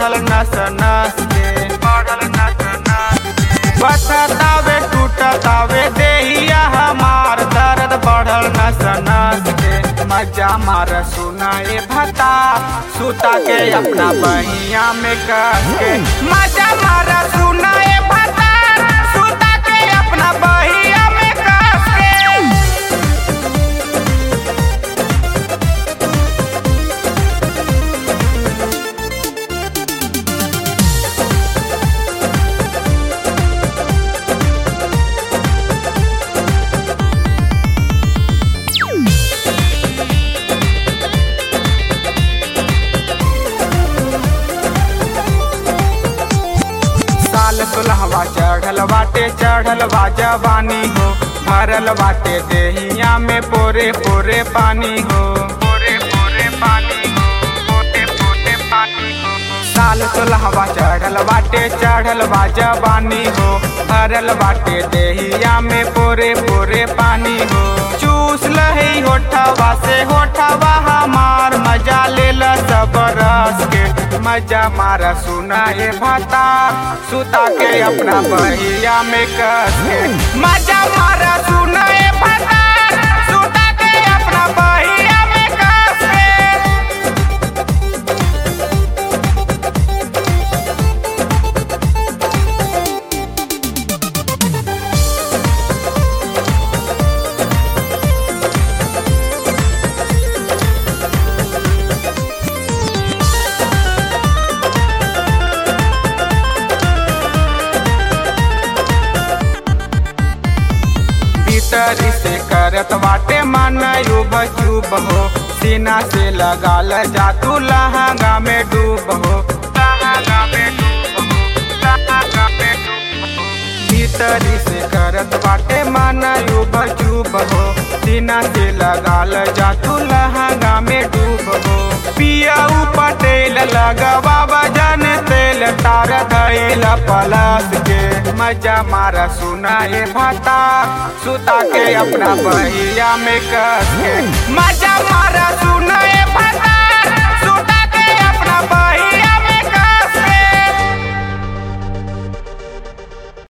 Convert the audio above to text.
बढ़ल नस नस के बढ़ल नस नस के बथतावे टूटतावे देहिया हमार दर्द बढ़ल नस नस के मजा मार सुनाए भता सुता के अपना बहिया में कस के मजा मार सुनाए भता सुता के अपना बहिया में कस के साल सुलहवा चढ़ल बाटे चढ़ल बा जवानी हो भरल बाटे देहिया में पोरे पोरे पानी हो पोरे पोरे पानी हो पोते पोते पानी हो साल सुलहवा चढ़ल बाटे चढ़ल बा जवानी हो भरल बाटे देहिया में पोरे पोरे पानी हो चूस लही होठवा से होठवा हमार मजा लेल सब रस के मजा मारा सुनाए भाता सुता के अपना बहिया में कस के मजा मारा सुनाए भाता सुता के अपना बहिया में कस के भीतरी से करत बाटे मन युब चुब हो सीना से लगाल जा तू लहंगा में डूब हो लहंगा में डूब हो लहंगा में डूब हो भीतरी से करत बाटे मन युब चुब हो सीना से लगाल जा तू लहंगा में डूब हो पिया पटेल लगवा बजन तेल तार धैल पलस के मजा मारा सुनाए भाता सुता के अपना बहिया में कस के मजा मारा सुनाए भाता सुता के अपना बहिया